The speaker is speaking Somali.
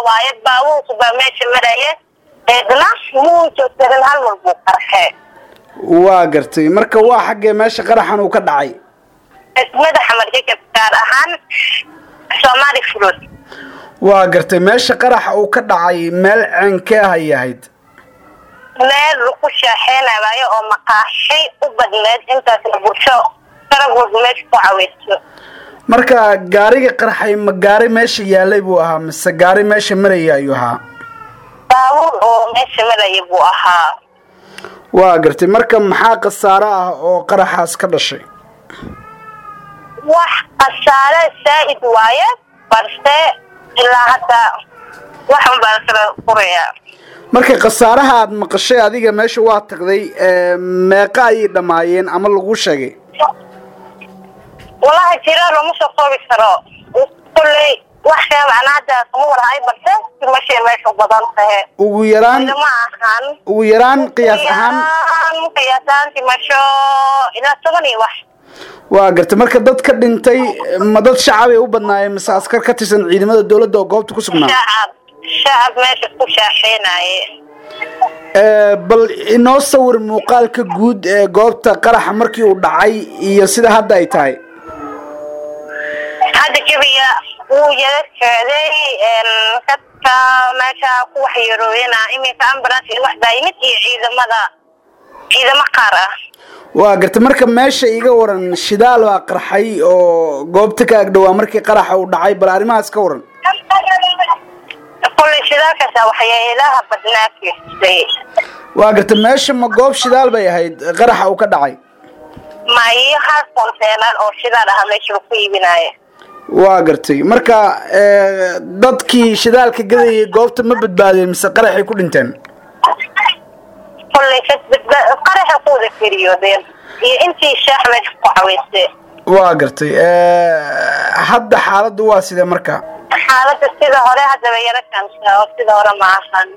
waaye baabuurku baa meesha maraya eedna muu joogsanin hal mar buu qarxee waa gartay marka waa xaggee meesha qaraxan uu ka dhacay madaxa marjajab gaar ahaan soomaali furod waa gartay meesha qaraxa uu ka dhacay meel ceenkee ahay ahayd meel lagu shaaxeenayo oo maqaaxi u badneed intaasna bulsho sarag walba meesha ku caweyso marka gaariga qarxay ma gaari meesha yaalay buu ahaa mise gaari meesha maraya ayuu ahaa baabuur oo meesha maraya buu ahaa waa gartay marka maxaa khasaaro ah oo qaraxaas ka dhashay wax khasaare saa'id waaye balse ilaa hadda waxun baan kala furayaa marka khasaaraha aad maqashay adiga meesha waa tagday meeqa ayay dhammaayeen ama lagu sheegay wallahi jira lama soo koobi karo kulley wax kale macnaa hadda kama warhaay balse dimashay meesha u badan tahe ugu yaraan ma ahan ugu yaraan qiyaas ahaan qiyaas ahaan dimasho ilaa toban iyo wax waa gartay marka dad ka dhintay ma dad shacabay u badnaayeen mise askar ka tirsan ciidamada dowladda oo goobta ku sugnaa shacab shacab meesha ku shaaxeenaye bal inoo sawir muuqaalka guud ee goobta qaraxa markii uu dhacay iyo sida hadda ay tahay hadda jabiga wuu yara socday dadka meesha ku waxyeerooyana iminka ambulance iyo wax daayimid iyo ciidamada ciidamo qaar ah waa gartay marka meesha iga waran shidaal baa qarxay oo goobta ka agdhowaa markii qaraxa uu dhacay bal arrimahaas ka waran kulley shidaalkaasa waxyeelaha badnaa fiistay waa gartay meesha ma goob shidaal bay ahayd qaraxa uu ka dhacay mayo hal konteenar oo shidaal aha meesha lagu iibinaayo waa gartay marka dadkii shidaalka gadayay goobta ma badbaadeen mise qaraxay ku dhinteen kulley qaraxa ku wada keriyoodeen iyo intii shaax meesha ku caweysay waa gartay hadda xaaladdu waa sidee marka xaaladda sida hore haddaba yara kansa oo sida hore ma ahan